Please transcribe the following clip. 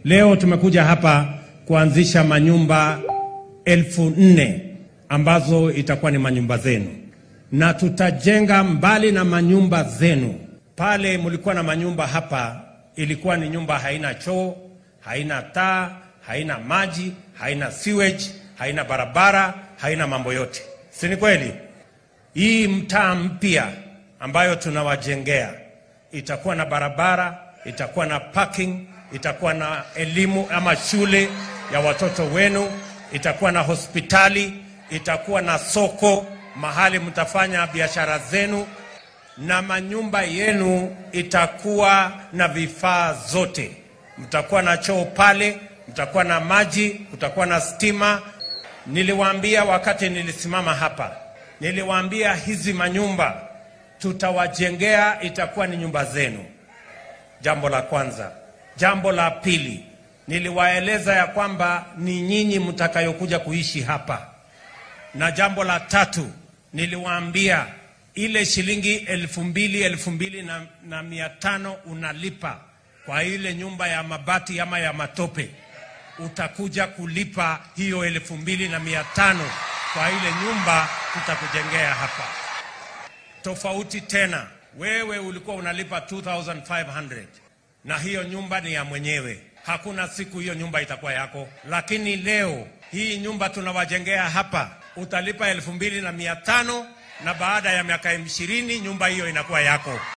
Leo tumekuja hapa kuanzisha manyumba elfu nne ambazo itakuwa ni manyumba zenu, na tutajenga mbali na manyumba zenu. Pale mlikuwa na manyumba hapa, ilikuwa ni nyumba haina choo, haina taa, haina maji, haina sewage, haina barabara, haina mambo yote, si ni kweli? Hii mtaa mpya ambayo tunawajengea itakuwa na barabara, itakuwa na parking, itakuwa na elimu ama shule ya watoto wenu, itakuwa na hospitali, itakuwa na soko mahali mtafanya biashara zenu, na manyumba yenu itakuwa na vifaa zote. Mtakuwa na choo pale, mtakuwa na maji, kutakuwa na stima. Niliwaambia wakati nilisimama hapa, niliwaambia hizi manyumba tutawajengea, itakuwa ni nyumba zenu. Jambo la kwanza. Jambo la pili, niliwaeleza ya kwamba ni nyinyi mtakayokuja kuishi hapa, na jambo la tatu niliwaambia ile shilingi elfu mbili elfu mbili na, na mia tano unalipa kwa ile nyumba ya mabati ama ya matope, utakuja kulipa hiyo elfu mbili na mia tano kwa ile nyumba tutakujengea hapa. Tofauti tena, wewe ulikuwa unalipa 2500 na hiyo nyumba ni ya mwenyewe. Hakuna siku hiyo nyumba itakuwa yako, lakini leo hii nyumba tunawajengea hapa, utalipa elfu mbili na mia tano na baada ya miaka ishirini nyumba hiyo inakuwa yako.